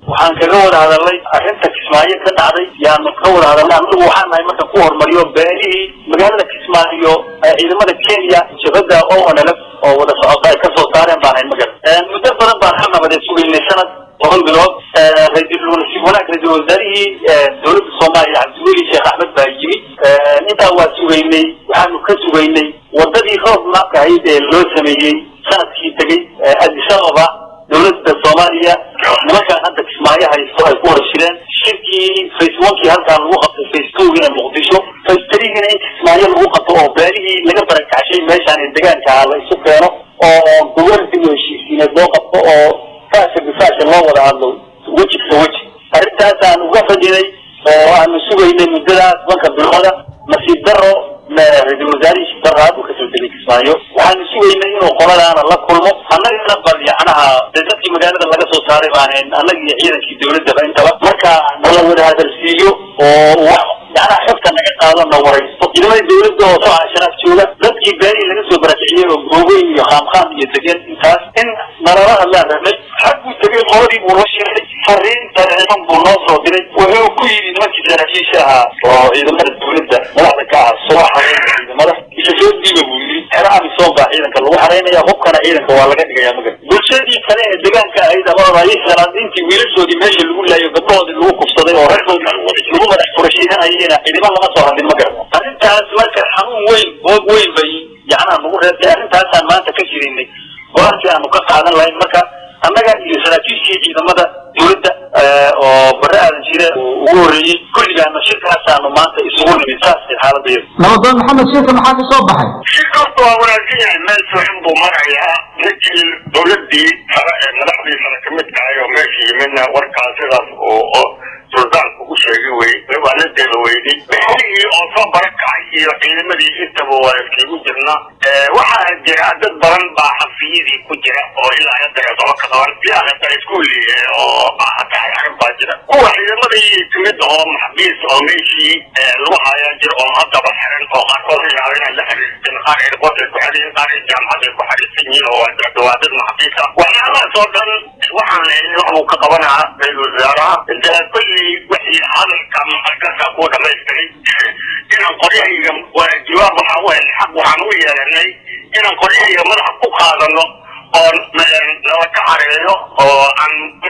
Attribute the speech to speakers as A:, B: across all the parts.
A: waxaan kaga wada hadalnay arrinta kismaayo ka dhacday yaanu ka wada hadalnay anigu waxaan nahay marka ku hormariyo beelihii magaalada kismaayo ciidamada kenya jabada o nlf oo wada socota ay kasoo saareen baan hayn magar muddo badan baan ka nabadeed sugaynay sanad toban bilood ra-iisul wanaag ra-isul wasaarihii dowladda soomaaliya cabdiweli sheekh axmed baa yimid intaa waa sugaynay waxaanu ka sugaynay wadadii roob maabka ahayd ee loo sameeyey sanadkii tegey addis ababa dowladda soomaaliya nimankaan hadda kismaayo haysto ay ku wada shireen shirkii face onkii halkaa lagu qabtay face towgina muqdisho face threegina in kismaayo lagu qabto oo beelihii laga barakacashay meeshaan ee degaankaa la isu keeno oo goboldi u heshiisiineed loo qabto oo faasha bifaasha loo wada hadlo weji ka weji arrintaasaan uga fadhinay oo aanu sugaynay muddadaas banka bilooda nasiib daro ra-isul wasaarihii shibdaraad uu kasoo degay kismaayo waxaanu sugaynay inuu qoladaana la kulmo annagana bal yacnaha de dadkii magaalada laga soo saaray baanen annaga iyo ciidankii dawladdaba intaba marka nala wada hadalsiiyo oo wax yacnaha xogta naga qaado na waraysto ciidamada dawladda oo soo casharaaf jooga dadkii beelihii laga soo barakiciyey oo googoyn iyo khaamkhaam iyo degeen intaas in nalala hadlaan rabnay xag buu tegay qoladii buu la shiray fariin dareeman buu noo soo diray wuxuu ku yidhi nimankii saraakiisha ahaa oo ciidamada dawladda madaxda ka ah soo xareynaya ciidamada isa soo diiba buu yidhi xero amisom baa ciidanka lagu xareynaya hubkana ciidanka waa laga dhigaya magar bulshadii kale ee degaanka ahayd ama salaadiintii wiilashoodii meesha lagu laayo gabdhahoodii lagu kufsaday oo raggoodii lagu madax furashiidanayena ciidamo lama soo hadlin magar arrintaas marka xanuun weyn boog weyn bay yacnaha nagu reebtay arrintaasaan maanta ka jirinay go-aankii aanu ka qaadan lahayn marka annaga iyo saraakiishii ciidamada dawladda oo bare aadan jire ugu horreeyey kulligaana shirkaasaanu maanta isugu nimid saasay xaaladayada
B: nabadoon maxamed shirka maxaa ka soo baxay
C: shirkaasta waa wanaagsan yahay meel fiican buu marayaa ninkii dawladdii sare ee madaxdii sare ka mid tahay oo meesha yimidna warkaas sidaas oo suldaanku u sheegay wey waa la deeba weyday bixigii oo soo barakacay iyo ciidamadii intaba waa iskagu jirna waxaa jira dad badan baa xafiyadii ku jira oo ilaa hadda eedoba ka qaban ilaa hadda iskuuli oo tahay arrin baa jira kuwa ciidamadii timid oo maxbiis oo meeshii lagu hayaa jira oo haddaba xiran oo qaarkood yaaba inay la xiriirteen qaar airport ay ku xiriireen qaar jaamacad ay ku xiriirsan yihiin oo waa dad maxbiis ah waxyaalahaas oo dhan waxaan leeyahay wax uu ka qabanaa ra-isul wasaaraha kulli wixii hadalka muqadasa ku dhamaystiray inaan qoryahayga jawaab waxaa u helnay xaq waxaan u yeelanay inaan qoryahayga madaxa ku qaadano oo nala ka xareeyo oo aan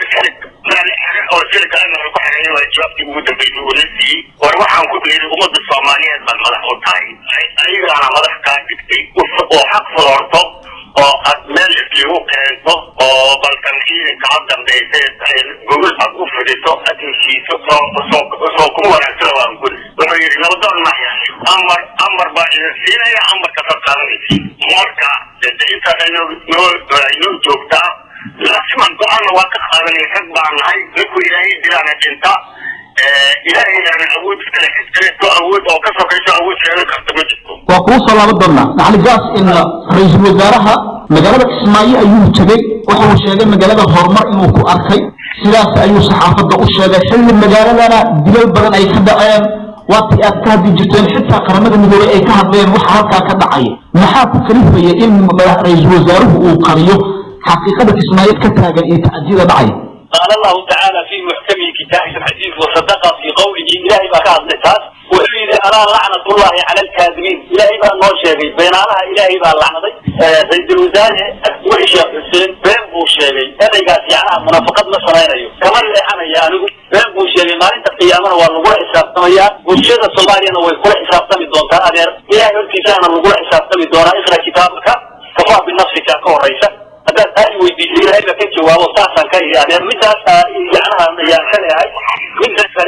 C: meel xere oo sida kalena lagu xareeyo waa jawaabtii ugu dambeysay uu la siiyey war waxaan ku yidhi ummadda soomaaliyeed baad madax u tahay ayagaana madax kaa dhigtay oo xaq fuloorto oo aad meel islagu keento oo balkan ciidanka ha dambaysa gogol aad u fidiso aad heshiiso soo kuma wanaagsana waan guri wuxuu yidhi nabadoon maya amar amar baa idin siinaya amarka ka qaadanaysa marka intaas aynoo joogtaa lasiman go-aanna waa ka qaadanay rag baa nahay ninku ilaahay dilaana dhinta ilaahayana awood iskale cid kaleeto awood oo ka sokayso awood sheegan karta ma jirto
B: waa kuu soo laaban doonaa macali gaas in ra-iisul wasaaraha magaalada kismaayo ayuu tegey waxa uu sheegay magaalada horumar inuu ku arkay sidaas ayuu saxaafadda u sheegay xilli magaaladana dilal badan ay ka dhaceen waatii aad ka hadli jirteen xitaa qaramada midoobey ay ka hadleen waxa halkaa ka dhacaya maxaa ku kalifaya in ra-iisul wasaaruhu uu qariyo xaqiiqada kismaayo ka taagan iyo tacdiyada dhacaya
A: قال الله تعالى في محكم كتابه الحديث وصدق في قوله إلهي بقى أصلتاس وحيد ألا لعنة الله على الكاذبين إلهي بقى الله شيغي بين الله إلهي بقى لعنة سيد الوزارة وحي شيخ حسين بين بو شيغي هذا يقاس يعني منافقات مصرين أيو كما اللي أنا يعني بين بو شيغي ما انت قيامنا والله حساب تميا والشيخ الصومالي أنا ويقول حساب تمي دون تأذير إلهي ارتسان الوقوع حساب تمي دون اقرأ كتابك كفاه بنفسك كون رئيسك haddaad aad weydiisay ilaahay baa ka jawaabo saasaan ka yidhi adeer midaas yacnaha ayaan ka leehay midda kale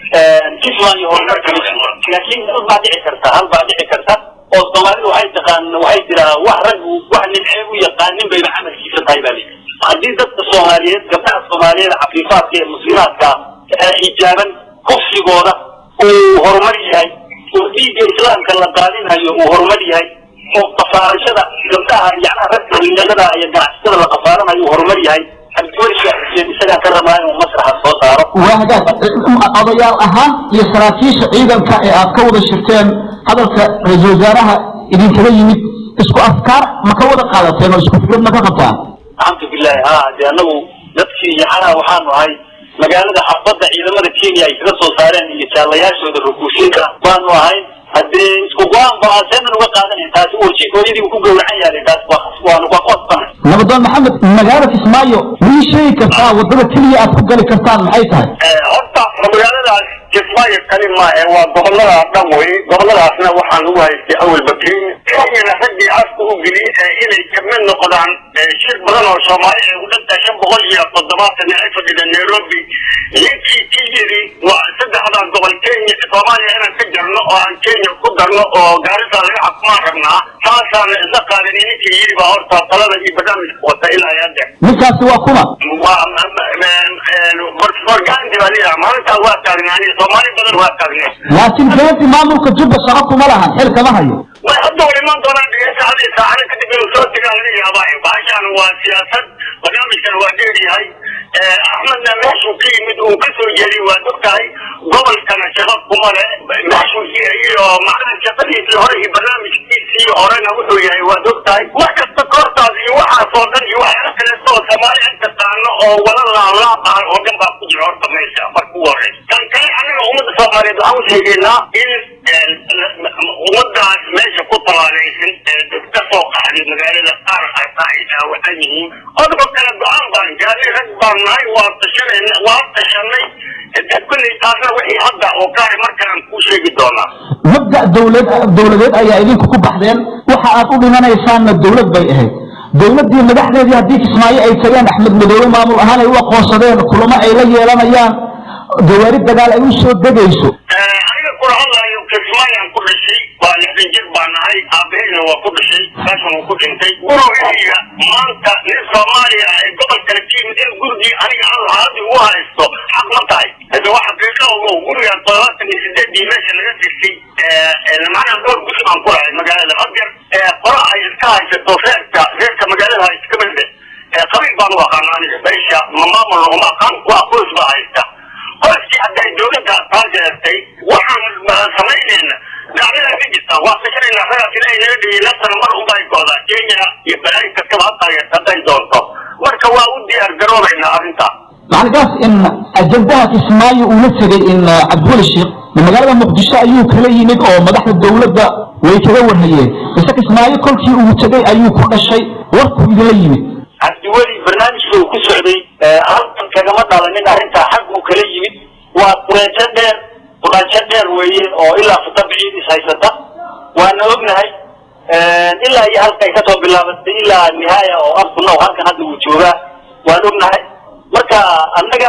A: kisman iyo horumarka laakiin hal baa dhici karta hal baa dhici karta oo soomaalidu waxay taqaan waxay tiraa wax raggu wax nimcee u yaqaanin bayba camalkiisa tahay baa lii haddii dadka soomaaliyeed gabdhaha soomaaliyeed cafiifaadka ee muslimaadka xijaaban kufsigooda uu horumar yahay oo dhiigga islaamka la daadinayo uu horumar yahay oo qafaarashada gabdhaha yacnaha ragga dhalinyarada iyo ganacsatada la qafaaranayo uu horumar yahay cabdiweli sheekh xuseen isagaa ka rabaa inuu masraxa soo saaro
B: waa hagaag odayaal ahaan iyo saraakiisha ciidanka ee aad ka wada shirteen hadalka ra-iisul wasaaraha idinkaga yimid isku afkaar ma ka wada qaadateen oo isku fikrad ma ka qabtaan
A: alxamdu bilahi ha de anagu dadkii yacnaha waxaanu ahay magaalada xafadda ciidamada kenya ay kaga soo saareen iyo jaalayaashooda rukuushinka baanu ahayn haddee isku go-aan ba seenan uga qaadanayn taasi urji hooyadii ku gowracan yahay taas waanu ka qosbanay
B: nabadoon maxamed magaalada kismaayo mii sheegi kartaa wadada keliya aad ku gali kartaan maxay tahay
C: horta magaaladaas kismaayo kali ma ee waa gobolada dhan wey goboladaasna waxaan ugu haystay awalba kenya kenyana raggii afka u geliyay inay kamid noqdaan shir badan oo soomaali ay u dhantahay shan boqol iyo toddobaatan ay fadhida nairobi ninkii ki yidhi waa saddexdaa gobol kenya soomaaliya inaan ka jarno oo aan kenya ku darno oo gaarisa laga xakumaan rabnaa taasaana isla qaadan ninkii yidhi baa horta talada iyo barnaamijka wata ilaa hadda
B: ninkaasi waa kuma
C: orgaanti baa leeyahay maalintaas waa taagnaani soomaali badan waa taagneen
B: laakiin gaanti maamulka jubba shaqo kuma lahan xil kama hayo
C: way hadda way iman doonaan dhegeystaadii saacada kadib inuu soo tegaa laga yaabaa bahashaan waa siyaasad barnaamijkan waa dheeryahay axmedna meeshuu ka yimid uu ka soo jeediy waa ogtahay gobolkana shaqo kuma le meeshuu iyo macnaha shaqadiisii hore iyo barnaamijkiisii horena wuxuu yahay waad ogtahay wax kasta koortaas iyo waxaasoo dhan iyo waxyaala kaleeto oo soomaali an taqaano oo wala laalaabaa oo dhan baa ku jira horta meesha marka ugu horeysa tan kale anaga ummadda soomaaliyeed waxaan u sheegaynaa in ummadaas meesha ku talaalaysan ka soo qaxday magaalada qaar ata ay dhaawacan yihiin odaba kale go-aan baan gaarnay rag baan nahay waa tashanayna waa tashanay kulley taasna wixii hadda oo kaari markaan kuu sheegi doonaa
B: mabda dowlad dowladeed ayaa idinku ku baxdeen waxa aad u dhimanaysaanna dowlad bay ahayd dowladdii madaxdeedii haddii kismaayo ay tageen axmed madoobe maamul ahaan ay u aqoonsadeen kulamo ay la yeelanayaan gawaari dagaal ay u soo degayso
C: aniga kula hadlayo kismaayaan ku dhashay waa lixdan jir baa nahay aabaheyna waa ku dhashay meeshan uu ku dhintay gurigayga maanta nin soomaaliya ee gobol kale ka yimid in gurigii aniga aan lahaadii u haysto xaq ma tahay hade waa xaqiiqa ogo guriga todobaatan iyo sideedii meesha laga dirtay macnaha dhowr guri baan ku lahay magaalada hadeer qora ay iska haysato reerka reerka magaalada haysta kamide qabiil baan u aqaana aniga meesha ma maamulna uma aqaan waa qoys baa haysta qoyskii hadday dowladda taageertay waxaan samaynayna dacdada ka jirta waa fashanayna ragaas ilaahay naga dhigay laftan mar unbay go'daa kenya iyo balaayi kastaba ha taageerta hadday doonto marka waa u diyaar garoobaynaa arrintaas
B: macalkaas in ajandaha kismaayo uu la tegay in cabdiweli sheekh magaalada muqdisho ayuu kala yimid oo madaxda dowladda way kaga warhayeen mise kismaayo kolkii uu tegay ayuu ku dhashay warkuu idinla yimid
A: cabdiweli barnaamijka uu ku socday halkan kagama dhalanin arrintaa xag uu kala yimid waa qureejo dheer quraajo dheer weeye oo ilaa futabiciid is haysata waana ognahay ilaa iyo halkay kasoo bilaabatay ilaa nihaaya oo afkunow halkan hadda uu joogaa waan ognahay marka annaga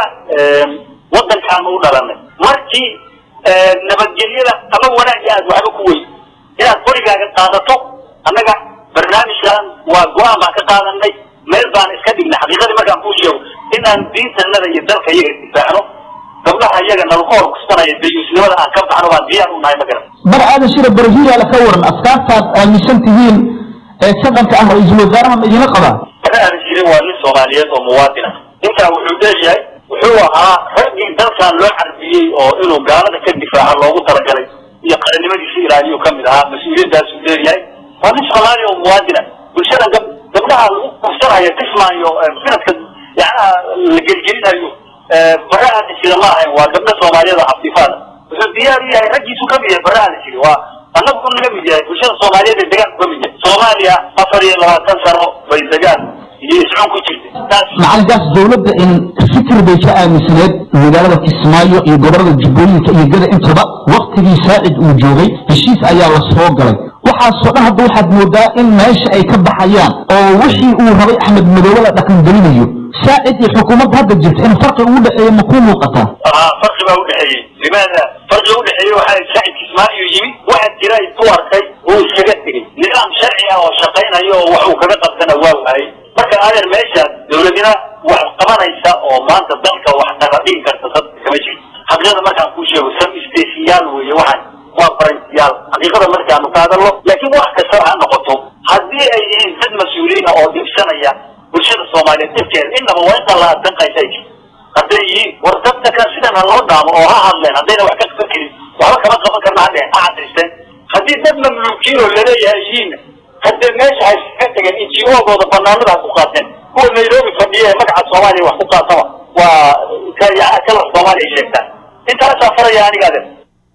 A: waddankaanu u dhalanay markii nabadgelyada ama wanaagga aad waxba ku weyn inaad qorigaaga qaadato annaga barnaamijkan waa go-aan baan ka qaadanay meel baan iska dhignay xaqiiqadii markaan kuu sheego inaan diintanada iyo dalka iyaga difaacno gabdhaha iyaga nalaku horkusanayo dayuusnimada aan ka baxno baan diyaar u nahay ma garan
B: mar aadan shira barahiyaala ka waran afkaartaad aaminsan tihiin ee sadanka ah ra-iisul wasaaraha ma idinla qabaa
A: mana aanan jirin waa nin soomaaliyeed oo muwaadin ah ninkaa wuxuu leeyahay wuxuu ahaa raggii dalkan loo carbiyey oo inuu gaalada ka difaaco loogu talagalay iyo qarannimadiisa ilaaliyu ka mid ahaa mas-uuliyaddaasuu leeyahay waa nin soomaali oo muwaadin ah bulshadan gab gabdhaha lagu kursanayo kismaayo sanadka yacnaha la gelgelinayo baraha la jira ma ahayn waa gabdho soomaaliyeed oo xafiifaada wuxuu diyaar u yahay raggiisu ka mid yahay baraha la jiri waa annagu naga mid yahay bulshada soomaaliyeed ee degaanku ka mid yahay soomaaliya afar iyo labaatan sano bay degaan iyo iscun ku jirtay taas
B: macalinkaas dowladda in fikir bay ka aaminsaneed magaalada kismaayo iyo gobolada jubbooyinka iyo gada intaba waktigii saacid uu joogay heshiis ayaa la soo galay waxaasoo dhan hadda waxaad moodaa in meesha ay ka baxayaan oo wixii uu rabay axmed madoobe la dhaqangelinayo saacid iyo xukuumadda hadda jirta in farqi ugu dhexeeya ma kuu muuqataa
A: aa farqi baa udhexeeyey limaada farqiga udhexeeyey waxaa saacid kismaayo yimid waxaa jira ku arkay uu iskaga tegey nidaam sharci ah oo shaqaynayo oo wax uu kaga qabtana waa waayey marka adeer meeshaas dowladina wax qabanaysa oo maanta dalka wax naqadhin karta dad kama jiro xaqiiqada markaan kuu sheego sam stesiyaal weeye waxaan waa faransiyaal xaqiiqada markaanu ka hadalno laakiin wax kastaba ha noqoto haddii ay yihiin dad mas-uuliyiina oo dhibsanaya bulshada soomaaliyeed dhibkeeda innaba waa inta la addanqaysa ay jirto hadday yihiin war dadka kan sidan ha loo dhaamo oo ha hadleen haddayna wax ka qaban karin waxba kama qaban karna hadheen ha cadaysteen haddii dad mamluukiin oo laleeyahay yihiin haddee meesha hay ka tageen injiogooda banaanada ha ku qaateen kuwa nairobi fadhiya ee magaca soomaaliya wax ku qaataba waa kala soomaaliya sheegtaan intaasaa faraya aniga ade